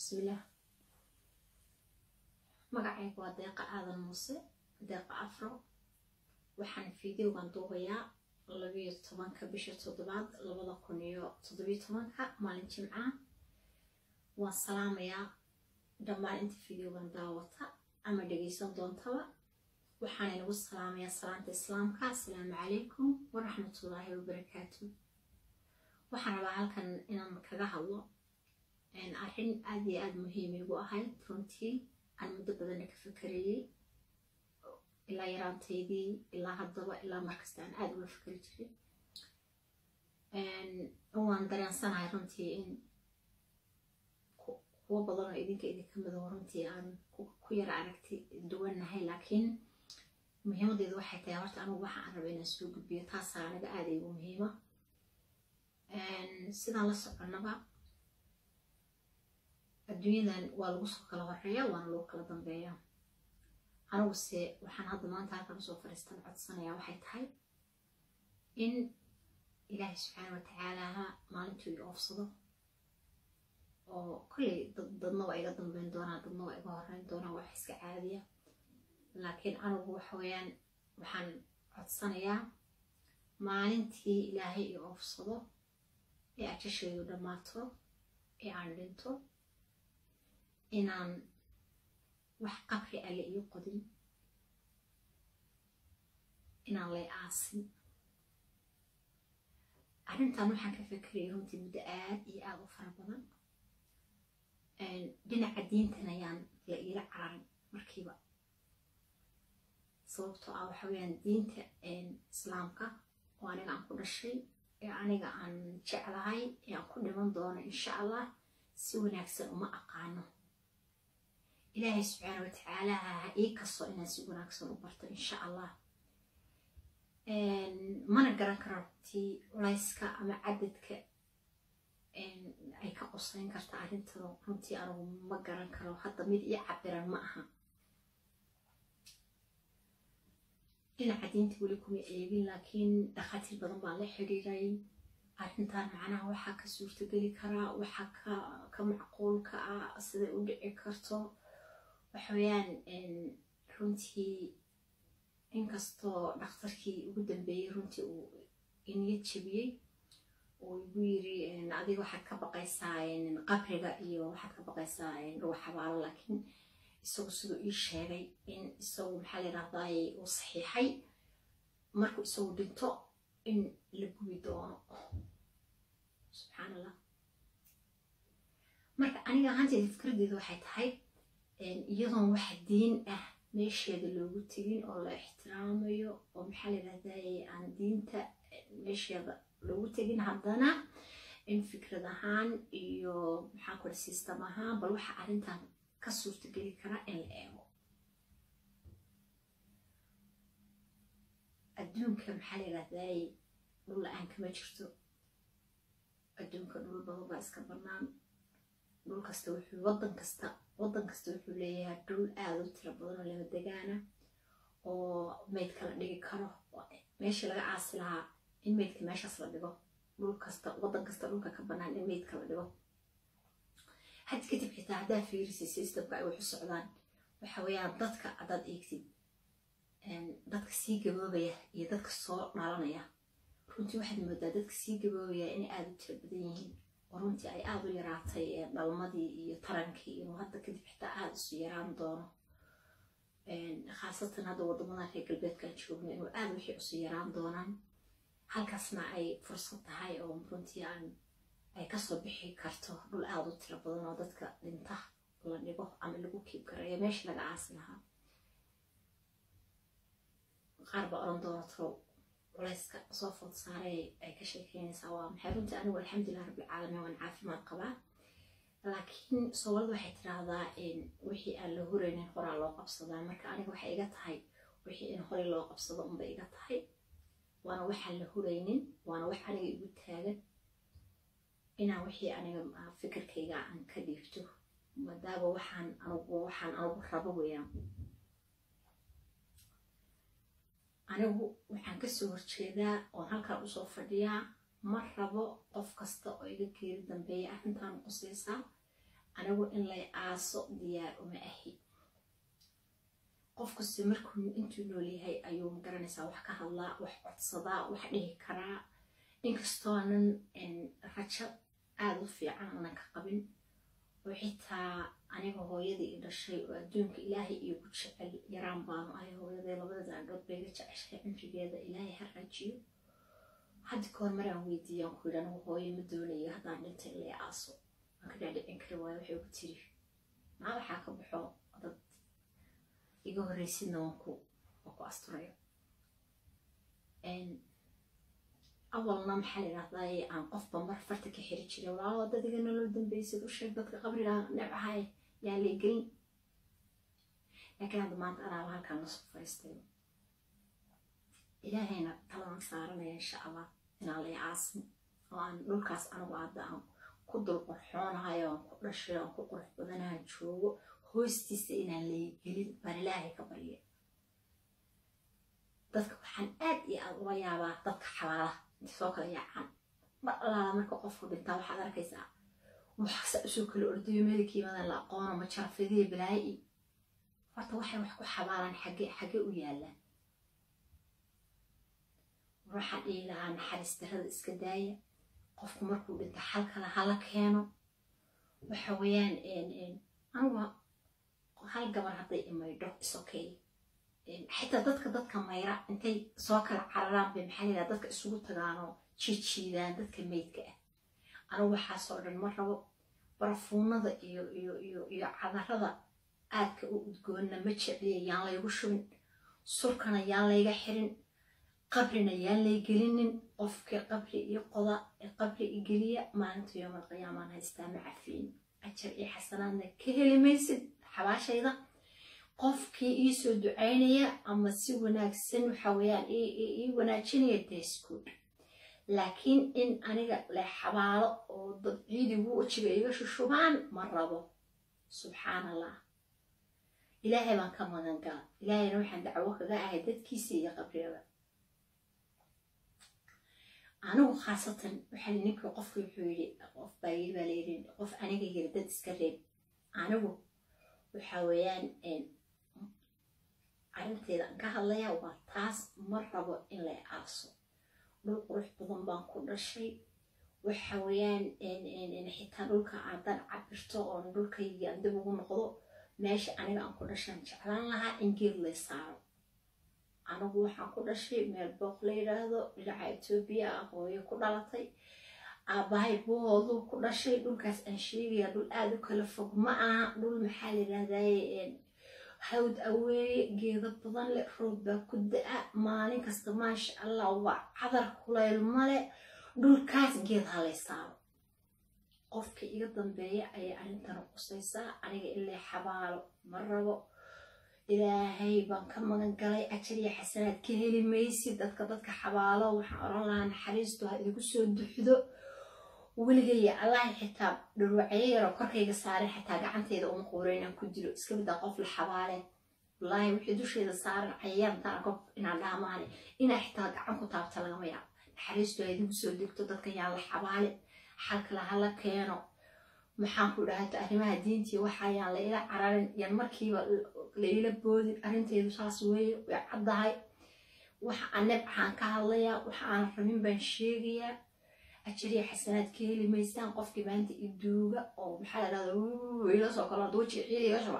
bismillaah magacayga waa deeqa aadan muuse deeqa afro waxaan fideogan duubayaa labiyo tobanka bisha toddobaad labada kun iyo toddobiyo tobanka maalin jimca waan salaamayaa dhammaan inta fideogan daawata ama dhegeysan doontaba waxaan inagu salaamayaa salaanta islaamka asalaamu calaykum waraxmatullaahi wabarakaatu waxaan rabaa halkan inaan kaga hadlo arrin aada iyo aada muhiim igu ahayd runtii aan muddo badana ka fakarayey ilaa yaraantaydii ilaa haddaba ilaa markasta aan aada uga fakari jiray waan dareensanahay runtii in kuwo badan oo idinka idinka midow runtii aan ku yara aragti duwannahay laakiin muhiimadeedu waxay tahay horta anugu waxa aan raba inaan soo gudbiyo taasaa anaga aada igu muhiima sidaan la soconnaba adduunyadan waa lagu soo kala horeeya waana lagu kala dambeeya aniguse waxaan hadda maanta halkan usoo fariistan codsanayaa waxay tahay in ilaahay subxaana watacaalaha maalintuu i oofsado oo kolley dadna waa iga dambeyn doonaa dadna waa iga horeyn doonaa wax iska caadiya laakiin anigu waxa weeyaan waxaan codsanayaa maalintii ilaahay i oofsado ee ajashaydu dhammaato ee aan dhinto inaan wax qabri alle ii qodin inaan lay aasin arrintan waxaan ka fakerayay runtii muddo aad iyo aada u fara badan dhinaca diintan ayaan la iila cararin markiiba sababtoo ah waxa weeyaan diinta islaamka oo aniga aan ku dhashay ee aniga aan jeclahay ee aan ku dhiman doono insha allah si wanaagsan uma aqaano ilaahay subxaana watacaala ha ii kasto inaan si wanaagsan u barto insha allah mana garan karo runtii culayska ama cadadka ay ka qosayn karta arrintan runtii anigu ma garan karo hadda mid ii cabiran ma aha dhinaca diinta weli kuma eegin laakiin dhakhaatiir badan baa la xidhiiray arrintan macnaha waxaa ka suurtogeli karaa waxaa ka macquulka ah siday u dhici karto waxaweyaan runtii inkastoo dhakhtarkii ugu dambeeyey runtii uu iniyad jebiyey uu igu yiri adiga waxaad ka baqaysaa qabriga iyo waxaad ka baqaysaa dhuwa xabaalo laakiin isagu siduu ii sheegay in isagu maxaa la yidhahdaay uu saxiixay markuu isagu dhinto in la gubi doono subxaan allah marka aniga ahaanteeda fikraddeeda waxay tahay iyadoon wax diin ah meesheeda loogu tegin oo la ixtiraamayo oo maxaa la yidhahdaay aan diinta meesheeda loogu tegin haddana in fikrad ahaan iyo maxaa kule system ahaan bal waxa arrintan ka suurtageli karaa in la eego adduunka maxaa la yidhahdaay dhul la-aan kama jirto adduunka dhul badan baa iska bannaan dhul kasta wuxuu waddan kasta waddan kasta wuxuu leeyahay dhul aada u tiro badan oo lama degaana oo meydka la dhigi karo meeshii laga caasi lahaa in meydka meeshaas la dhigo dhul kasta waddan kasta dhulka ka bannaan in meydka la dhigo haddi kadib xitaa haddaa fiirisi systemka ay wax u socdaan waxa weeyaan dadka haddaad eegtid dadka sii gaboobaya iyo dadka soo dhalanaya runtii waxaad moodaa dadka sii gaboobaya inay aada u tiro badan yihiin oo runtii ay aada u yaraatay dhalmadii iyo tarankii inuu hadda kadib xitaa aada isu yaraan doono khaasatan hadda waddamadan reer galbeedkaan joogno inuu aada wixii isu yaraan doonaan halkaasna ay fursad tahay oo runtii aan ay kasoo bixi karto dhul aada u tiro badan oo dadka dhinta la dhigo ama lagu kiib karayo meesha laga caasi lahaa qaar baa oran doona tiro culayska soo food saaray ay ka sheekeynaysaa waa maxay runtii anigu alxamdulilah rabbilcaalamiin waan caafimaad qabaa laakiin soomaalida waxay tiraahdaa wixii aan la huraynin horaa loo qabsadaa marka aniga waxay iga tahay wixii in horey loo qabsado unbay iga tahay waana waxaan la huraynin waana wax aniga igu taagan inaan wixii aniga fikirkayga aan ka dhiibto maadaaba waxaan anugu waxaan anugu rabo weeyaan anigu waxaan kasoo horjeedaa oon halkaan usoo fadhiyaa ma rabo qof kasta oo iga geeri dambeeya arrintan qusaysaa anigu in lay aaso diyaar uma ahi qof kaste markuu intuu nool yahay ayuu magaranaysaa wax ka hadlaa wax codsadaa wax dhihi karaa inkastoonan rajo aada u fiican aanan ka qabin oo xitaa aniga hooyadii i dhashay oo adduunka ilaahay iigu jecel yaraan baanu ahay hooyaday labada daandhood bayga jeceshahay cimrigeeda ilaahay ha rajiyo haddi kahor maraan weydiiyaan ku yidhi anigu hooyo ma doonayo haddaan dhintay in lay aaso waan ka dhaadhicin kari waayo waxay ugu tiri maa waxaa ka baxo dad iga horreysidna waan ku waan ku asturaya awalna maxaa la yidhahdaa aan qofba mar farta ka xiri jiray walaalo dad iga nolol dambeysad u sheeg dadka qabriga nebcahay yaa lay gelin laakiin hadda maanta anaaba halkaan la soo fariistay ilaahayna taladan saaranaya insha allah inaan lay aasmo oo aan dhulkaas anigu hadda aan ku dul qorxoonahayo aan ku dhashay aan ku qurux badanaha joogo hoostiisa inaan lay gelin baan ilaahay ka barya dadka waxaan aad iyo aad uga yaabaa dadka xabaalaha inta soo kala yaacaan mar allaala marka qofku dhintaa waxaad arkaysaa waxsa usoo kala ordayo meelkiimadan la aqoono ma jarafadiya balaayi horta waxay wax ku xabaalaan xage xage u yaalaan waxaan dhihi lahaa naxariis darada iska daaya qofku markuu dhinto xal kale hala keeno waxa weeyaan anigu hal gabar hadday imaydho isokay xitaa dadka dadka mayra intay soo kala cararaan bay maxaa layidhaha dadka isugu tagaanoo jiijiidaan dadka meydka ah anigu waxaasoo dhan ma rabo barafuunada iyo iyo iyo iyo cadarada aadka u udgoonna ma jecliya yaan laygu shubin surkana yaan layga xirin qabrina yaan lay gelinin qofkii qabri iyo qoda ee qabri i geliya maalinta yoomal qiyaamaan haystaa ma cafiin ajar iyo xasanaadna ka heli maysid xabaashayda qofkii ii soo ducaynaya ama si wanaagsan waxa weeyaan ii wanaajinaya desgood laakiin in aniga la xabaalo oo dad ciidigu wajiga iga shushubaan ma rabo subxaan allah ilaahay baan ka magan gala ilaahayna waxaan dacwo kaga ahay dadkiisa iyo qabriyada anigu khaasatan waxaa ninkii qofki wuxuu yidhi qof baa yiri baa layidhi qof aniga yiri dad iska reeb anigu waxa weeyaan arrinteeda aan ka hadlaya waa taas ma rabo in lay aaso dhul qurux badan baan ku dhashay waxa weeyaan xitaa dhulka aadaan cabirto oon dhulkaygii aan dib ugu noqdo meesha aniga aan ku dhashaan jeclaan lahaa in geed lay saaro anigu waxaan ku dhashay meel booq la yidhaahdo dhinaca etoobiya ah hooyo ku dhalatay aabbahay buhooduu ku dhashay dhulkaas aan sheegaya dhul aada u kala fog ma aha dhul maxaa la yidhahdaye hawd aweeye geedo badan leh roob baa ku da-a maalin kasta maasha allah waa cadar kulayl male dhulkaas geed halay saaro qofkii iga dambeeya ayay arrintana qusaysaa aniga ilaa xabaalo ma rabo ilaahay baan ka magan galay ajar iyo xasanaad ka heli maysid dadka dadka xabaalo waxaan oran lahaa naxariistu ha idigu soo duxdo weligaya allahi xitaa dhurwacyo yaroo korkayga saaran xitaa gacanteyda uma quuro inaan ku dilo iska middaa qof la xabaale wallaahi wixii dusheeda saaran cayaantaan qof inaan dhaamaane inaa xitaa gacan ku taabta lagama yaabo naxariistu ha idigu soo degto dadka yaan la xabaale xalkala hala keeno maxaan ku dhahata arrimaha diintii waxayaan la ila cararin yan markiiba la ila boodin arrinteedu saas weeye way caddahay waxa aan nebcahaan ka hadlayaa waxa aan rabin baan sheegayaa ajariya xasanaad ka heli maysaan qofkii maanta iduuga oo maxaa la dhahda ila soo kalo duuji ciid iga shuba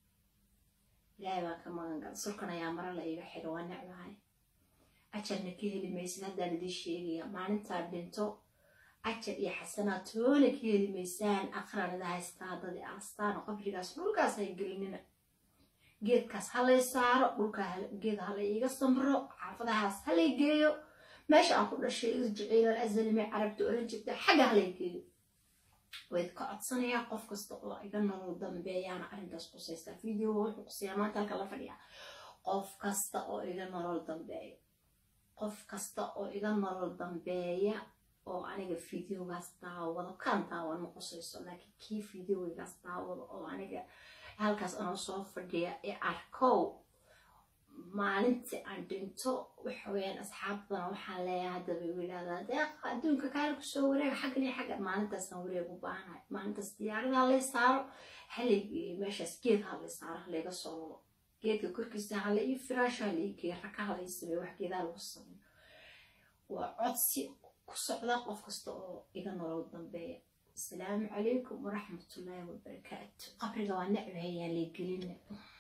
ilaahay baan ka magan gala sulkan ayaa mara la iga xidha waa necbahay ajarna ka heli maysid haddaan idiin sheegaya maalintaa dhinto ajar iyo xasanaad toona ka heli maysaan aqranada haystaa dadi aastaan oo qabrigaas dhulkaas hay gelinina geedkaas halay saaro dhulkaa geed halay iiga samro xaafadahaas halay geeyo meesha aan ku dhashay irjiciil alazalime carabta oran jirta xagga halay geeyo wayd ka codsanayaa qof kasta oo iga nolol dambeeyaana arrintaas qusaysaa video wuxuu qusayaa maanta halka la fadhiya qof kasta oo iga nolol dambeeya qof kasta oo iga nolol dambeeya oo aniga videogaas daawado kan daawan ma qusayso laakiin kii videogaas daawado oo aniga halkaas anoo soo fadhiya ee arkow maalintii aan dhinto waxa weeyaan asxaabtana waxaan leeyahay haddaba igu yidhahdaa deeqa adduunka kaala kusoo wareega xaggan iyo xaggan maalintaasaan wareeg u baahanahay maalintaas diyaaradaha lay saaro halaygeeyo meeshaas geed ha lay saaro halayga soo wado geedka korkiisa hala ii firaasho hala ii geeyo raka hala ii sameeyo wax geedaha lagu sameeyo waa codsi ku socda qof kasta oo iga nolol dambeeya asalaamu calaykum waraxmatullaahi wabarakaatu qabriga waa necbahayaan lay gelina